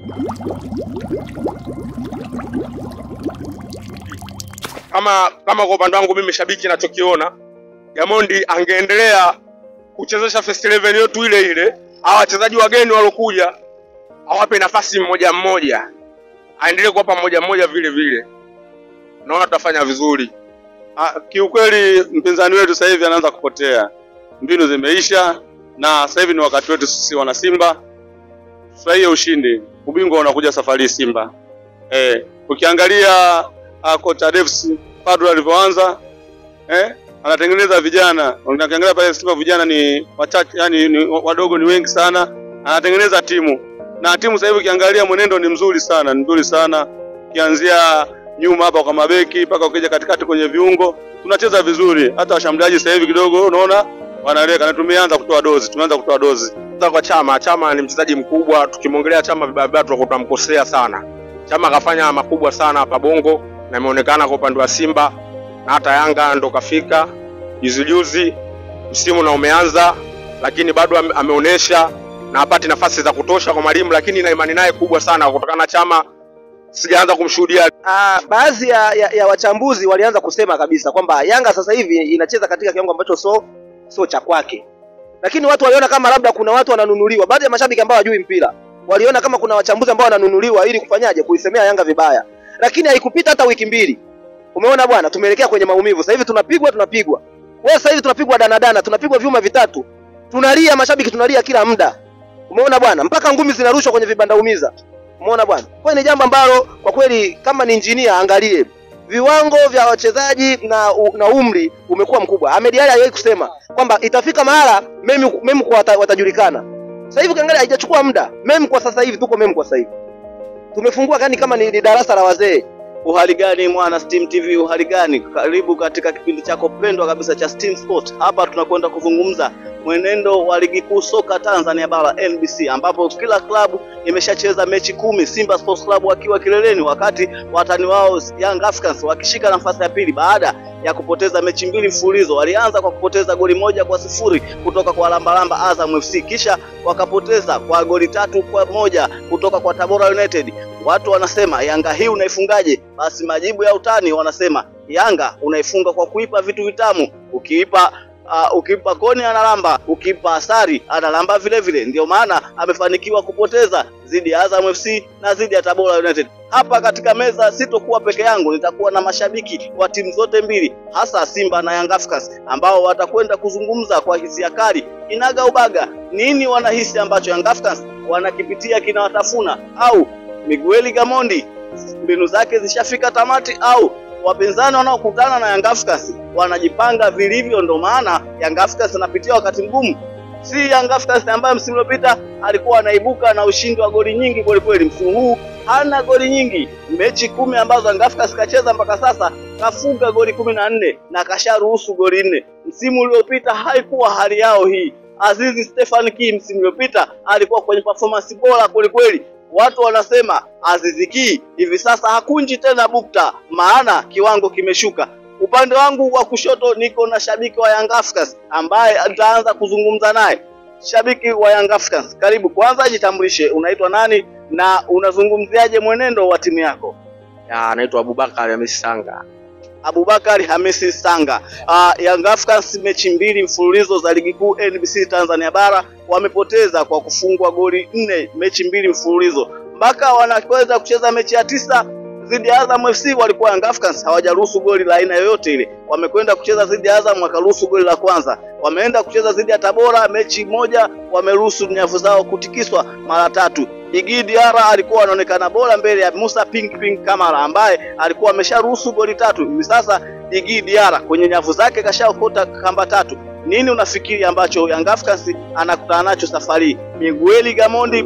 Kama kama kwa upande wangu mimi shabiki, nachokiona Gamondi angeendelea kuchezesha first 11 yetu ile ile, hawa wachezaji wageni walokuja awape nafasi mmoja mmoja, aendelee kuwapa mmoja mmoja vile vile, naona tutafanya vizuri. Ah, kiukweli mpinzani wetu sasa hivi anaanza kupotea, mbinu zimeisha, na sasa hivi ni wakati wetu sisi wana Simba tufurahie ushindi. Ubingwa unakuja safari hii Simba. Eh, ukiangalia uh, kocha Devs Fadlu alivyoanza eh, anatengeneza vijana. Ukiangalia pale Simba vijana ni wachache, yani ni wadogo ni wengi sana, anatengeneza timu na timu sasa hivi ukiangalia mwenendo ni mzuri sana, ni mzuri sana ukianzia nyuma hapa kwa mabeki mpaka ukija katikati kwenye viungo tunacheza vizuri. Hata washambuliaji sasa hivi kidogo unaona wanaleka, na tumeanza kutoa dozi, tumeanza kutoa dozi. Kwanza kwa Chama, Chama ni mchezaji mkubwa. Tukimwongelea Chama vibaya vibaya, tutakuwa tunamkosea sana. Chama akafanya makubwa sana hapa Bongo na imeonekana kwa upande wa Simba na hata Yanga ndo kafika juzi juzi, msimu na umeanza, lakini bado ame- ameonyesha na hapati nafasi za kutosha kwa mwalimu, lakini na imani naye kubwa sana kutokana na Chama sijaanza kumshuhudia Ah, baadhi ya, ya, ya wachambuzi walianza kusema kabisa kwamba Yanga sasa hivi inacheza katika kiwango ambacho so sio cha kwake, lakini watu waliona kama labda kuna watu wananunuliwa. Baadhi ya mashabiki ambao hawajui mpira waliona kama kuna wachambuzi ambao wananunuliwa ili kufanyaje, kuisemea Yanga vibaya, lakini haikupita hata wiki mbili, umeona bwana, tumeelekea kwenye maumivu. Sasa hivi tunapigwa tunapigwa, wewe sasa hivi tunapigwa danadana, tunapigwa vyuma vitatu, tunalia, mashabiki tunalia kila muda, umeona bwana, mpaka ngumi zinarushwa kwenye vibanda umiza Umeona bwana, kwa hiyo ni jambo ambalo kwa kweli kama ni injinia angalie viwango vya wachezaji na, u, na umri umekuwa mkubwa. Ahmed Ally aliwahi kusema kwamba itafika mahala memi memi kwa wata, watajulikana. Sasa hivi ukiangalia haijachukua muda, memi kwa sasa hivi tuko memi kwa sasa hivi tumefungua gani kama ni, ni darasa la wazee. Uhali gani mwana Steam TV, uhali gani? Karibu katika kipindi chako pendwa kabisa cha Steam Sport. Hapa tunakwenda kuzungumza mwenendo wa ligi kuu soka Tanzania bara NBC, ambapo kila klabu imeshacheza mechi kumi, Simba Sports Club wakiwa kileleni, wakati watani wao Young Africans wakishika nafasi ya pili baada ya kupoteza mechi mbili mfululizo. Walianza kwa kupoteza goli moja kwa sifuri kutoka kwa lambalamba Azam FC, kisha wakapoteza kwa goli tatu kwa moja kutoka kwa Tabora United. Watu wanasema Yanga hii unaifungaje? Basi majibu ya utani wanasema Yanga unaifunga kwa kuipa vitu vitamu, ukiipa Uh, ukipa koni analamba, ukipa asari analamba vile vile. Ndio maana amefanikiwa kupoteza dhidi ya Azam FC na dhidi ya Tabora United. Hapa katika meza sitokuwa peke yangu, nitakuwa na mashabiki wa timu zote mbili, hasa Simba na Young Africans ambao watakwenda kuzungumza kwa hisia kali inaga ubaga, nini wanahisi ambacho Young Africans wanakipitia kinawatafuna, au Miguel Gamondi mbinu zake zishafika tamati, au wapinzani wanaokutana na Young Africans wanajipanga vilivyo. Ndo maana Young Africans anapitia wakati mgumu, si Young Africans ambaye msimu uliopita alikuwa anaibuka na ushindi wa goli nyingi kweli kweli. Msimu huu hana goli nyingi, mechi kumi ambazo Young Africans kacheza mpaka sasa kafunga goli kumi na nne na kasharuhusu goli nne. Msimu uliopita haikuwa hali yao hii. Azizi Stefan Ki msimu uliopita alikuwa kwenye performance bora kweli kweli. Watu wanasema Azizi Ki hivi sasa hakunji tena bukta, maana kiwango kimeshuka. Upande wangu wa kushoto niko na shabiki wa Young Africans ambaye nitaanza kuzungumza naye. Shabiki wa Young Africans, karibu. Kwanza jitambulishe, unaitwa nani na unazungumziaje mwenendo wa timu yako? Ya, anaitwa Abubakar Hamisi Sanga. Abubakar Hamisi Sanga. Uh, Young Africans mechi mbili mfululizo za ligi kuu NBC Tanzania bara wamepoteza kwa kufungwa goli nne mechi mbili mfululizo mpaka wanaweza kucheza mechi ya tisa dhidi ya Azam FC walikuwa Young Africans hawajaruhusu goli la aina yoyote ile. Wamekwenda kucheza dhidi ya Azam wakaruhusu goli la kwanza. Wameenda kucheza dhidi ya Tabora mechi moja wameruhusu nyavu zao kutikiswa mara tatu. Igi Diarra alikuwa anaonekana bora mbele ya Musa Pink Pink Kamara ambaye alikuwa amesharuhusu goli tatu. Hivi sasa Igi Diarra kwenye nyavu zake kashaokota kamba tatu. Nini unafikiri ambacho Young Africans anakutana nacho safari hii? Miguel Gamondi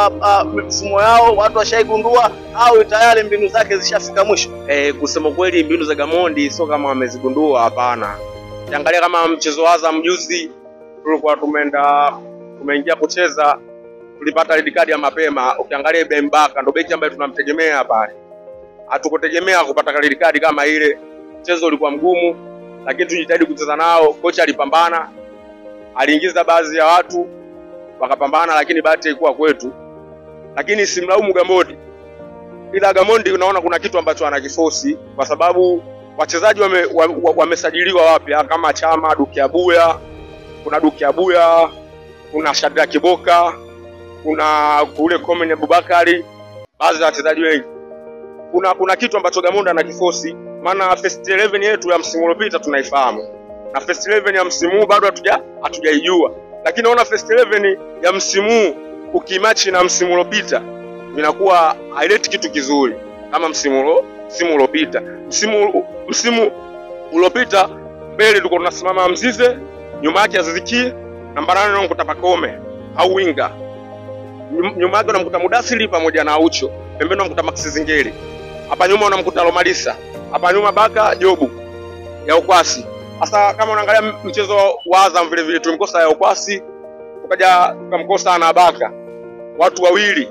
mfumo yao watu washaigundua au tayari mbinu zake zishafika mwisho? Eh, kusema kweli mbinu za Gamondi sio kama wamezigundua, hapana. Ukiangalia kama mchezo wa Azam juzi tulikuwa tumeenda tumeingia kucheza tulipata red card ya mapema. Ukiangalia Ibrahim Baka ndo beki ambaye tunamtegemea pale, hatukutegemea kupata red card kama ile. Mchezo ulikuwa mgumu, lakini tujitahidi kucheza nao. Kocha alipambana, aliingiza baadhi ya watu wakapambana, lakini bahati haikuwa kwetu. lakini simlaumu Gamondi, ila Gamondi unaona kuna kitu ambacho anakifosi kwa sababu wachezaji wamesajiliwa wame, wa- wamesajiliwa wapya kama Chama, Dukiabuya, kuna Dukiabuya, kuna Shadrack Kiboka, kuna kule Komen Abubakari, baadhi ya wachezaji wengi. Kuna kuna kitu ambacho Gamondi anakifosi, maana first 11 yetu ya msimu uliopita tunaifahamu na first 11 ya msimu huu bado hatuja hatujaijua, lakini naona first 11 ya msimu huu ukimachi na msimu uliopita vinakuwa haileti kitu kizuri kama msimu ulo msimu uliopita. Msimu msimu uliopita mbele tulikuwa tunasimama Mzize, nyuma yake Aziziki, namba nane unamkuta Pakome au winga, Nyum- nyuma yake unamkuta Mudasiri pamoja na Aucho, pembeni unamkuta Max Zingeri, hapa nyuma unamkuta Lomalisa, hapa nyuma Baka Jobu ya ukwasi. Sasa kama unaangalia mchezo wa Azam vile vile tulimkosa ya ukwasi, tukaja tukamkosa na Baka, watu wawili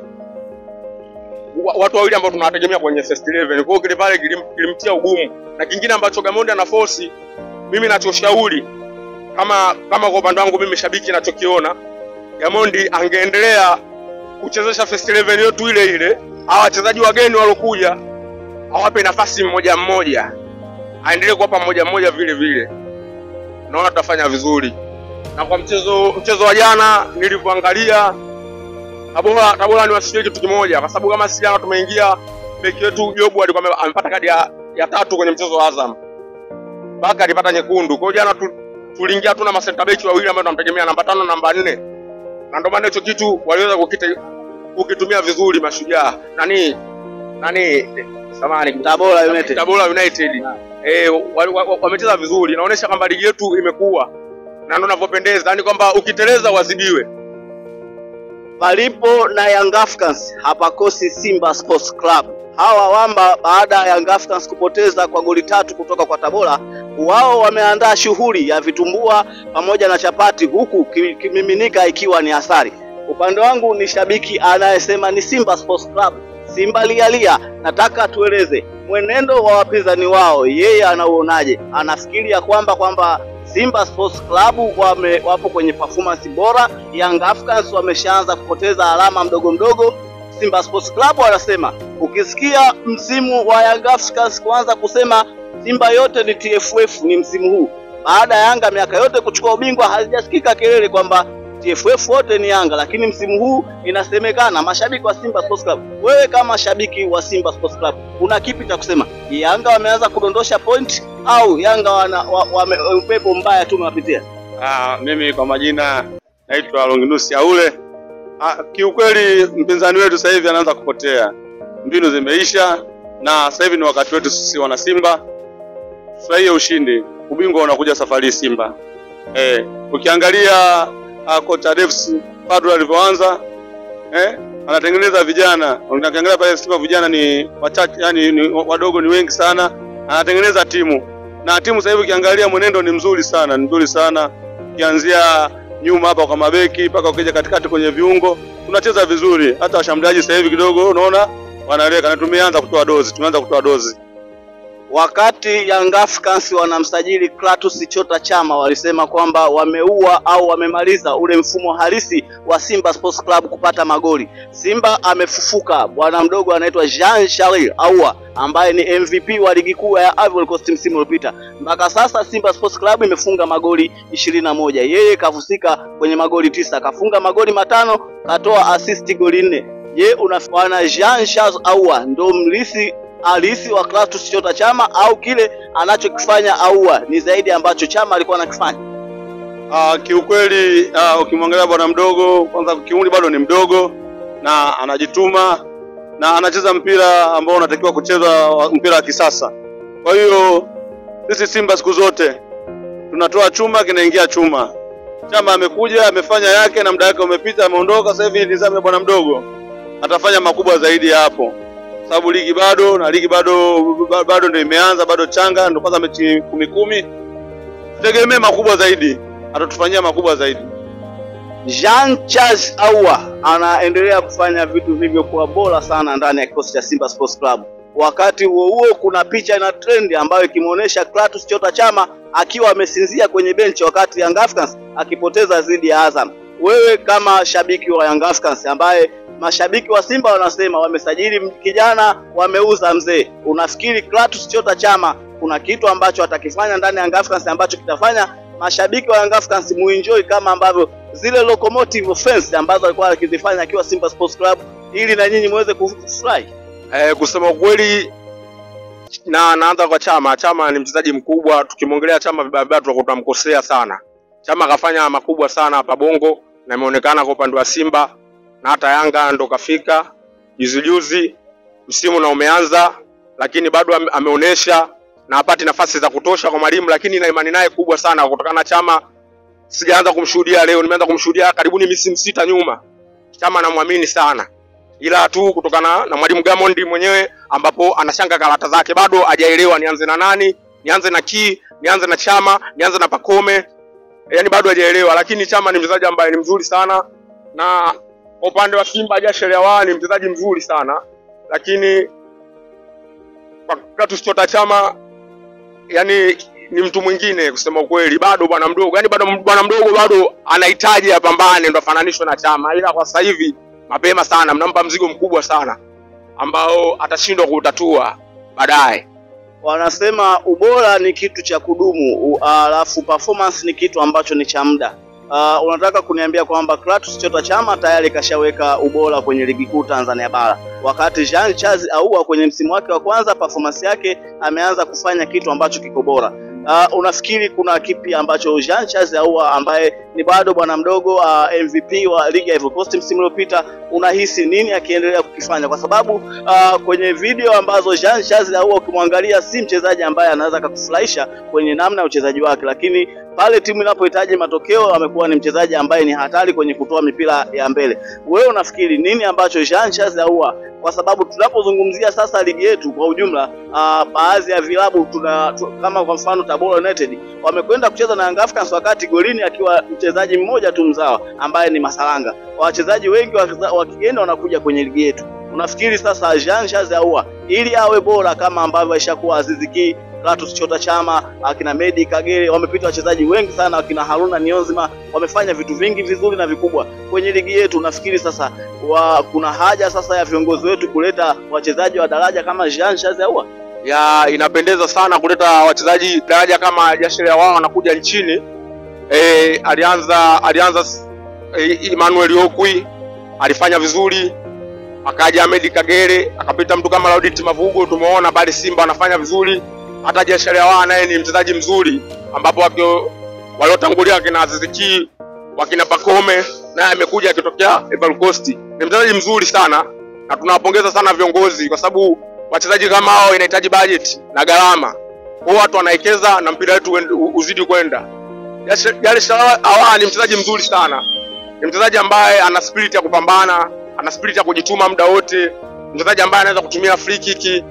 wa- watu wawili ambao tunawategemea kwenye first 11. Kwa hiyo kile pale kilim- kilimtia ugumu, na kingine ambacho Gamondi ana force, mimi nachoshauri kama kama kwa upande wangu mimi shabiki nachokiona, Gamondi angeendelea kuchezesha first 11 yetu ile ile, hawa wachezaji wageni walokuja awape nafasi mmoja mmoja, aendelee kuwapa mmoja mmoja vile vile, naona tutafanya vizuri. Na kwa mchezo mchezo wa jana nilivyoangalia Tabora Tabora niwasikie kitu kimoja, kwa sababu kama sisi jana tumeingia, beki wetu Jobu alikuwa ame- amepata kadi ya, ya tatu kwenye mchezo wa Azam, Baka alipata nyekundu. Kwa hiyo jana tu, tuliingia tu na masenta beki wawili ambao tunamtegemea namba tano namba nne, na ndio maana hicho kitu waliweza kukita kukitumia vizuri mashujaa nani nani samani Tabora United. Tabora United eh, wamecheza wa, wa, wamecheza vizuri, inaonyesha kwamba ligi yetu imekuwa na ndio inavyopendeza, yani kwamba ukiteleza uadhibiwe. Palipo na Young Africans hapakosi Simba Sports Club. Hawa wamba baada ya Young Africans kupoteza kwa goli tatu kutoka kwa Tabora, wao wameandaa shughuli ya vitumbua pamoja na chapati, huku ki- kimiminika ikiwa ni asali. Upande wangu ni shabiki anayesema ni Simba Sports Club, Simba lialia. Nataka tueleze mwenendo wa wapinzani wao, yeye anauonaje? Anafikiri ya kwamba kwamba Simba Sports Club wame, wapo kwenye performance bora. Young Africans wameshaanza kupoteza alama mdogo mdogo. Simba Sports Club wanasema, ukisikia msimu wa Young Africans kuanza kusema Simba yote ni TFF ni msimu huu, baada ya Yanga miaka yote kuchukua ubingwa, hazijasikika kelele kwamba TFF wote ni Yanga, lakini msimu huu inasemekana mashabiki wa Simba Sports Club. Wewe kama shabiki wa Simba Sports Club una kipi cha kusema? Yanga wameanza kudondosha point au Yanga wana wa, wame, upepo mbaya tu umewapitia? Ah, mimi kwa majina naitwa Longinus Aule. Ah, kiukweli mpinzani wetu sasa hivi anaanza kupotea, mbinu zimeisha, na sasa hivi ni wakati wetu sisi wana Simba furahie ushindi. Ubingwa unakuja safari hii Simba. Eh, ukiangalia ah, kocha Devs Padro alivyoanza eh, anatengeneza vijana. Ukiangalia pale Simba vijana ni wachache, yani ni wadogo ni wengi sana, anatengeneza timu na timu sasa hivi ukiangalia mwenendo ni mzuri sana, ni mzuri sana ukianzia nyuma hapa kwa mabeki mpaka ukija katikati kwenye viungo tunacheza vizuri. Hata washambuliaji sasa hivi kidogo unaona wanaleka, na tumeanza kutoa dozi, tumeanza kutoa dozi. Wakati Young Africans wanamsajili Clatous Chota Chama, walisema kwamba wameua au wamemaliza ule mfumo halisi wa Simba Sports Club kupata magoli. Simba amefufuka, bwana mdogo anaitwa Jean Charles Ahoua ambaye ni MVP wa ligi kuu ya Ivory Coast msimu uliopita. Mpaka sasa Simba Sports Club imefunga magoli ishirini na moja. Yeye kafusika kwenye magoli tisa, kafunga magoli matano, katoa assist goli nne. Je, unafaana Jean Charles Ahoua ndo mlisi halisi wa Clatous Chota Chama au kile anachokifanya Ahoua ni zaidi ambacho Chama alikuwa anakifanya? Ah, kiukweli ah, ukimwangalia bwana mdogo, kwanza kiumri bado ni mdogo na anajituma na anacheza mpira ambao unatakiwa kucheza wa- mpira wa kisasa. Kwa hiyo sisi Simba siku zote tunatoa chuma kinaingia chuma. Chama amekuja amefanya yake na muda wake umepita, ameondoka. Sasa hivi nizame bwana mdogo atafanya makubwa zaidi ya hapo, sababu ligi bado na ligi bado ba- bado ndio imeanza, bado changa, ndio kwanza mechi kumi kumi. Tutegemee makubwa zaidi, atatufanyia makubwa zaidi. Jean Charles Ahoua anaendelea kufanya vitu vilivyokuwa bora sana ndani ya kikosi cha Simba Sports Club. Wakati huo huo, kuna picha ina trend ambayo ikimwonyesha Clatous Chota Chama akiwa amesinzia kwenye benchi wakati Young Africans akipoteza dhidi ya Azam. Wewe kama shabiki wa Young Africans ambaye mashabiki wa Simba wanasema wamesajili kijana, wameuza mzee. Unafikiri Clatous Chota Chama kuna kitu ambacho atakifanya ndani ya Young Africans ambacho kitafanya mashabiki wa Young Africans muenjoy kama ambavyo zile locomotive offense ambazo alikuwa akizifanya akiwa Simba Sports Club, ili na nyinyi muweze kufurahi? Eh, kusema ukweli na naanza kwa Chama. Chama ni mchezaji mkubwa, tukimwongelea Chama vibaya vibaya tutakuwa tunamkosea sana. Chama kafanya makubwa sana hapa Bongo na imeonekana kwa upande wa Simba na hata Yanga ndo kafika juzi juzi, msimu na umeanza, lakini bado ame, ameonesha na hapati nafasi za kutosha kwa mwalimu, lakini na imani naye kubwa sana kutokana na Chama. Sijaanza kumshuhudia leo, nimeanza kumshuhudia karibuni misimu sita nyuma. Chama namwamini sana ila tu kutokana na mwalimu Gamondi mwenyewe ambapo anashanga karata zake, bado hajaelewa nianze na nani, nianze na ki, nianze na Chama, nianze na Pakome, yani bado hajaelewa. Lakini Chama ni mchezaji ambaye ni mzuri sana, na kwa upande wa Simba hajashelewa, ni mchezaji mzuri sana, lakini kwa Clatous Chota Chama yani ni mtu mwingine kusema ukweli, bado bwana mdogo, yani bado bwana mdogo bado anahitaji apambane ndo afananishwe na Chama, ila kwa sasa hivi mapema sana, mnampa mzigo mkubwa sana ambao atashindwa kuutatua baadaye. Wanasema ubora ni kitu cha kudumu, u- alafu performance ni kitu ambacho ni cha muda. Uh, unataka kuniambia kwamba Clatous Chota Chama tayari kashaweka ubora kwenye ligi kuu Tanzania bara, wakati Jean Charles Ahoua kwenye msimu wake wa kwanza performance yake ameanza kufanya kitu ambacho kiko bora. Uh, unafikiri kuna kipi ambacho Jean Charles Ahoua ambaye ni bado bwana mdogo uh, MVP wa ligi ya Ivory Coast msimu uliopita, unahisi nini akiendelea kukifanya? Kwa sababu uh, kwenye video ambazo Jean Charles Ahoua ukimwangalia si mchezaji ambaye anaweza akakufurahisha kwenye namna ya uchezaji wake, lakini pale timu inapohitaji matokeo amekuwa ni mchezaji ambaye ni hatari kwenye kutoa mipira ya mbele. Wewe unafikiri nini ambacho Jean Charles Ahoua, kwa sababu tunapozungumzia sasa ligi yetu kwa ujumla, uh, baadhi ya vilabu tuna tu, kama kwa mfano Tabora United wamekwenda kucheza na Young Africans wakati golini akiwa mchezaji mmoja tu mzawa ambaye ni Masalanga. Wachezaji wengi wa wa kigeni wanakuja kwenye ligi yetu. Unafikiri sasa Jean Charles Ahoua ili awe bora kama ambavyo aishakuwa Aziz Ki, Clatous Chota Chama, akina Medi Kagere, wamepita wachezaji wengi sana, akina Haruna Niyonzima, wamefanya vitu vingi vizuri na vikubwa kwenye ligi yetu. Unafikiri sasa wa, kuna haja sasa ya viongozi wetu kuleta wachezaji wa daraja kama Jean Charles Ahoua? ya inapendeza sana kuleta wachezaji daraja kama Jashiria wao wanakuja nchini. E, alianza alianza e, Emmanuel Okwi alifanya vizuri, akaja Ahmed Kagere, akapita mtu kama Laudit Mavugo, tumeona bali Simba wanafanya vizuri. Hata Jashiria wao naye ni mchezaji mzuri, ambapo wakio waliotangulia wakina Aziz Ki wakina Pakome naye amekuja akitokea Ivory Coast. Ni mchezaji mzuri sana na tunawapongeza sana viongozi kwa sababu wachezaji kama hao inahitaji budget na gharama. Kwa hiyo watu wanawekeza na mpira wetu uende- u- uzidi kwenda. Jale Shawa ni mchezaji mzuri sana, ni mchezaji ambaye ana spirit ya kupambana, ana spirit ya kujituma muda wote, mchezaji ambaye anaweza kutumia free kick.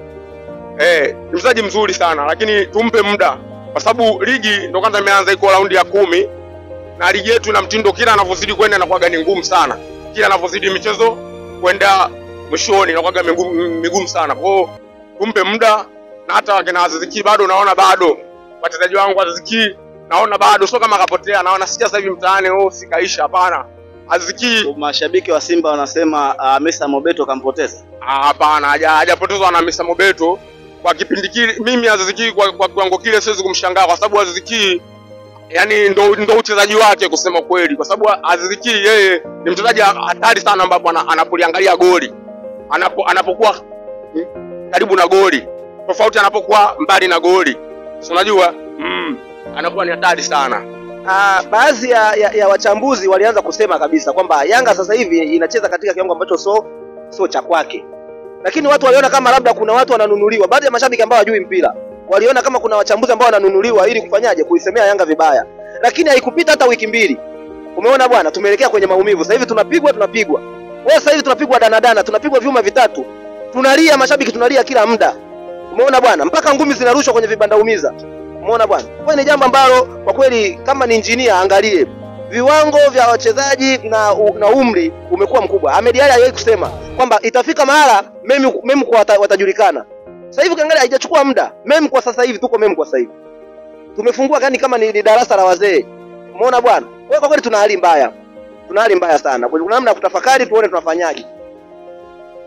Eh, ni mchezaji mzuri sana, lakini tumpe muda kwa sababu ligi ndo kwanza imeanza, iko raundi ya kumi na ligi yetu ina mtindo, kila anavyozidi kwenda inakuwaga ni ngumu sana, kila anavyozidi michezo kwenda mwishoni inakuwaga migumu, migumu sana. Kwa hiyo tumpe muda, na hata wakina Aziz Ki bado naona bado wachezaji wangu Aziz Ki naona bado sio kama kapotea, naona sikia sasa hivi mtaani oh, sikaisha. Hapana, Aziz Ki Mashabiki wa Simba wanasema uh, Mesa Mobeto kampoteza. ah, hapana, haja- hajapotezwa na Misa Mobeto kwa kipindi kile. Mimi Aziz Ki kwa, kwa kiwango kile siwezi kumshangaa kwa sababu Aziz Ki yani ndo, ndo uchezaji wake kusema kweli, kwa sababu Aziz Ki yeye ni mchezaji hatari sana, ambapo ana- anapoliangalia goli anapo, anapokuwa mm, karibu na goli tofauti anapokuwa mbali na goli, si unajua mm, anakuwa ni hatari sana. Ah, baadhi ya, ya, ya wachambuzi walianza kusema kabisa kwamba Yanga sasa hivi inacheza katika kiwango ambacho so sio cha kwake, lakini watu waliona kama labda kuna watu wananunuliwa. Baadhi ya mashabiki ambao hawajui mpira waliona kama kuna wachambuzi ambao wananunuliwa ili kufanyaje, kuisemea Yanga vibaya, lakini haikupita hata wiki mbili, umeona bwana, tumeelekea kwenye maumivu. Sasa hivi tunapigwa tunapigwa, wewe sasa hivi tunapigwa danadana, tunapigwa vyuma vitatu, tunalia, mashabiki tunalia kila muda, umeona bwana, mpaka ngumi zinarushwa kwenye vibanda umiza Umeona bwana, kwa ni jambo ambalo kwa kweli kama ni injinia angalie viwango vya wachezaji na, u, na umri umekuwa mkubwa. Ahmed Ally aliwahi kusema kwamba itafika mahala memi memi kwa wata, watajulikana. Sasa hivi ukiangalia haijachukua muda, memi kwa sasa hivi tuko memi kwa sasa hivi tumefungua gani kama ni, ni darasa la wazee. Umeona bwana, kwa kwa kweli tuna hali mbaya, tuna hali mbaya sana. Kwa hiyo kuna namna ya kutafakari, tuone tunafanyaje.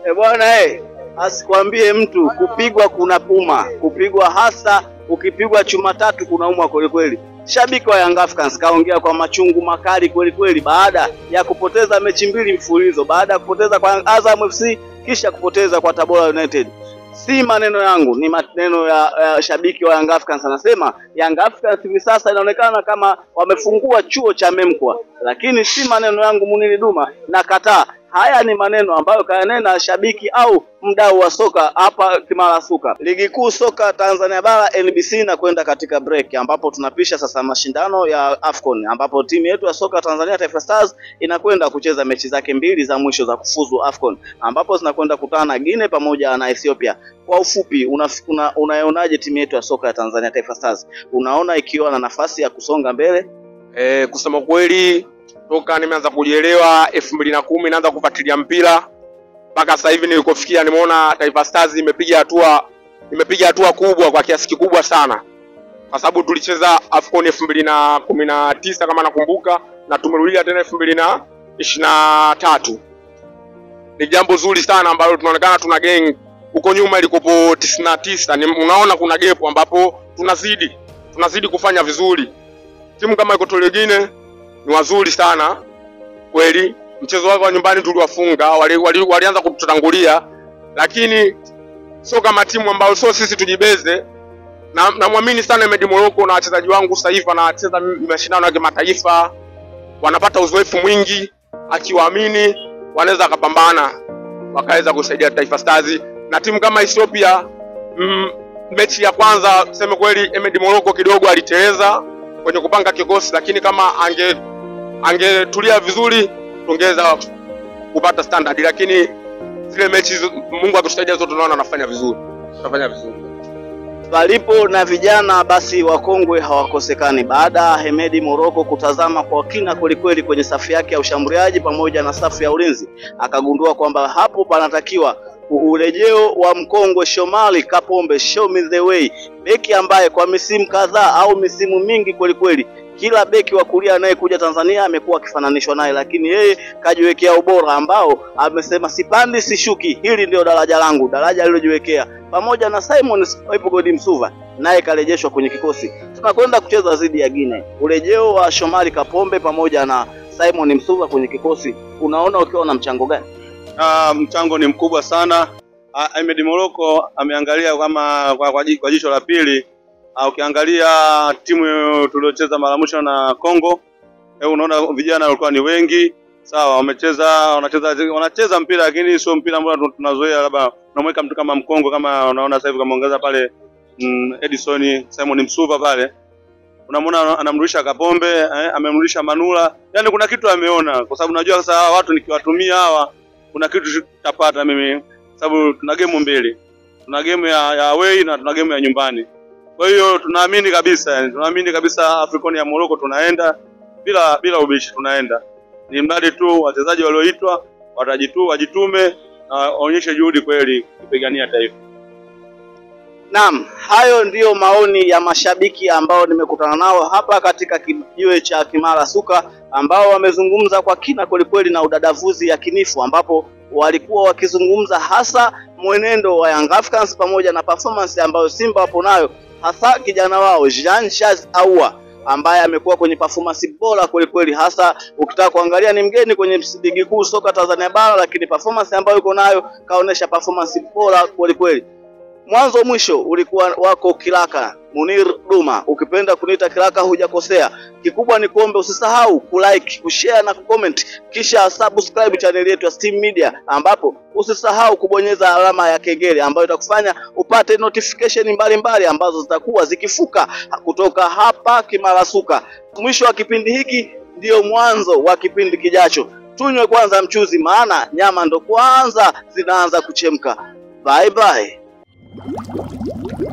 E bwana eh, asikwambie mtu kupigwa kuna puma, kupigwa hasa ukipigwa chuma tatu kunaumwa kweli kweli. Shabiki wa Young Africans kaongea kwa machungu makali kweli kweli baada ya kupoteza mechi mbili mfululizo, baada ya kupoteza kwa Azam FC kisha kupoteza kwa Tabora United. Si maneno yangu, ni maneno ya, ya shabiki wa Young Africans. Anasema Young Africans hivi sasa inaonekana kama wamefungua chuo cha Memkwa, lakini si maneno yangu Muniri Duma, na kataa. Haya ni maneno ambayo kayanena shabiki au mdau wa soka hapa Kimara Suka. Ligi kuu soka Tanzania bara NBC na kwenda katika break, ambapo tunapisha sasa mashindano ya AFCON, ambapo timu yetu ya soka Tanzania Taifa Stars inakwenda kucheza mechi zake mbili za mwisho za kufuzu AFCON, ambapo zinakwenda kutana na Guinea pamoja na Ethiopia. Kwa ufupi, unaonaje una, unaionaje timu yetu ya soka ya Tanzania Taifa Stars? Unaona ikiwa na nafasi ya kusonga mbele? E, kusema kweli toka nimeanza kujielewa elfu mbili na kumi naanza kufuatilia mpira mpaka sasa hivi nilikofikia, nimeona Taifa Stars imepiga hatua imepiga hatua kubwa kwa kiasi kikubwa sana, kwa sababu tulicheza AFCON elfu mbili na kumi na tisa kama nakumbuka, na tumerudia tena elfu mbili na ishirini na tatu. Ni jambo zuri sana ambalo tunaonekana tuna gang huko nyuma ilikopo tisini na tisa. Ni- Unaona kuna gepu ambapo tunazidi tunazidi kufanya vizuri. Timu kama Equatorial Guinea ni wazuri sana kweli. Mchezo wao wa nyumbani tuliwafunga, wali, wali, walianza kututangulia, lakini sio kama timu ambayo sio sisi tujibeze. Na namwamini sana Medi Morocco na wachezaji wangu sasa hivi wanacheza mashindano ya kimataifa, wanapata uzoefu mwingi, akiwaamini wanaweza wakapambana wakaweza kusaidia Taifa Stars na timu kama Ethiopia. Mm, mechi ya kwanza tuseme kweli, Emedi Morocco kidogo aliteleza kwenye kupanga kikosi, lakini kama ange angetulia vizuri tungeweza kupata standard, lakini zile mechi hizo, Mungu akitusaidia zote, tunaona anafanya vizuri, anafanya vizuri. Palipo na vijana basi wakongwe hawakosekani. Baada ya Hemedi Moroko kutazama kwa kina kwelikweli kwenye safu yake ya ushambuliaji pamoja na safu ya ulinzi, akagundua kwamba hapo panatakiwa u- urejeo wa mkongwe Shomali Kapombe, show me the way, beki ambaye kwa misimu kadhaa au misimu mingi kwelikweli kila beki wa kulia anayekuja Tanzania amekuwa akifananishwa naye, lakini yeye kajiwekea ubora ambao amesema sipandi sishuki, hili ndio daraja langu, daraja alilojiwekea pamoja na Simon Ipogodi Msuva naye karejeshwa kwenye kikosi. Tunakwenda kucheza dhidi ya Guinea. Urejeo wa Shomari Kapombe pamoja na Simon Msuva kwenye kikosi, unaona ukiwa na mchango gani? Ah, mchango ni mkubwa sana. Ah, Ahmed Morocco ameangalia kama kwa, kwa, ji- kwa jicho la pili. Ah, ukiangalia timu tuliocheza mara mwisho na Congo, eh, unaona vijana walikuwa ni wengi. Sawa, wamecheza wanacheza wanacheza mpira lakini sio mpira ambao tun- tunazoea, labda unamweka mtu kama Mkongo kama unaona sasa hivi kama ongeza pale mm, Edison Simon Msuva pale unamwona anamrudisha Kapombe eh, amemrudisha Manula, yaani kuna kitu ameona, kwa sababu najua sasa hawa watu nikiwatumia hawa kuna kitu tutapata mimi, sababu tuna game mbili, tuna game ya, ya away na tuna game ya nyumbani. Kwa hiyo tunaamini kabisa, yani tunaamini kabisa Afrikoni ya Morocco tunaenda bila bila ubishi, tunaenda ni mradi tu wachezaji walioitwa watajitu wajitume na waonyeshe juhudi kweli kupigania taifa. Naam, hayo ndiyo maoni ya mashabiki ambao nimekutana nao hapa katika kijiwe cha Kimara Suka, ambao wamezungumza kwa kina kwelikweli na udadavuzi yakinifu, ambapo walikuwa wakizungumza hasa mwenendo wa Young Africans pamoja na performance ambayo Simba wapo nayo, hasa kijana wao Jean Charles Ahoua ambaye amekuwa kwenye performance bora kwelikweli, hasa ukitaka kuangalia ni mgeni kwenye ligi kuu soka Tanzania bara, lakini performance ambayo yuko nayo kaonesha performance bora kwelikweli mwanzo mwisho ulikuwa wako Kilaka Munir Duma, ukipenda kuniita Kilaka hujakosea. Kikubwa ni kuombe usisahau kulike, kushare na kucomment, kisha subscribe channel yetu ya Steam Media, ambapo usisahau kubonyeza alama ya kengele ambayo itakufanya upate notification mbalimbali mbali ambazo zitakuwa zikifuka kutoka hapa Kimara Suka. Mwisho wa kipindi hiki ndiyo mwanzo wa kipindi kijacho. Tunywe kwanza mchuzi, maana nyama ndo kwanza zinaanza kuchemka. Bye bye.